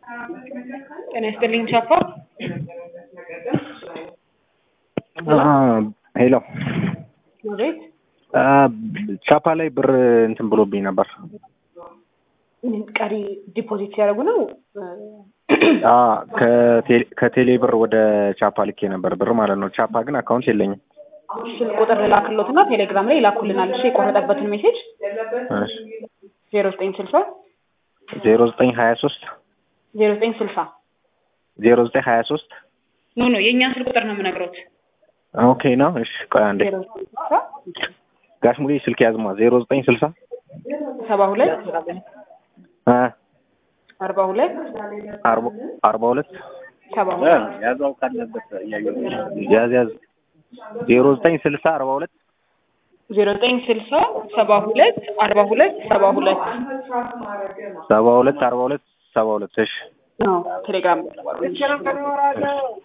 ጤና ይስጥልኝ ቻፓ። ሄሎ አቤት። ቻፓ ላይ ብር እንትን ብሎብኝ ነበር። ቀሪ ዲፖዚት ሲያደርጉ ነው። ከቴሌ ብር ወደ ቻፓ ልኬ ነበር ብር ማለት ነው። ቻፓ ግን አካውንት የለኝም። ስልክ ቁጥር ልላክሎትና ቴሌግራም ላይ ይላኩልናል። እሺ የቆረጠበትን ሜሴጅ ዜሮ ዘጠኝ ስልሳ ዜሮ ዘጠኝ ሀያ ሶስት ዜሮ ዘጠኝ ስልሳ ዜሮ ዘጠኝ ሀያ ሶስት ኖ ኖ የእኛን ስልክ ቁጥር ነው የምነግሮት። ኦኬ ነው። እሺ ቆይ አንዴ ዜሮ ዘጠኝ ስልሳ ጋሽ ሙሌ ስልክ ያዝማ ዜሮ ዘጠኝ ስልሳ ሰባ ሁለት አ አርባ ሁለት አርባ ሁለት ሰባ ሁለት ያዛው ካለበት ያዝ ያዝ ዜሮ ዘጠኝ ስልሳ አርባ ሁለት ዜሮ ዘጠኝ ስልሳ ሰባ ሁለት አርባ ሁለት ሰባ ሁለት ሰባ ሁለት አርባ ሁለት ሰባ ሁለት እሺ ቴሌግራም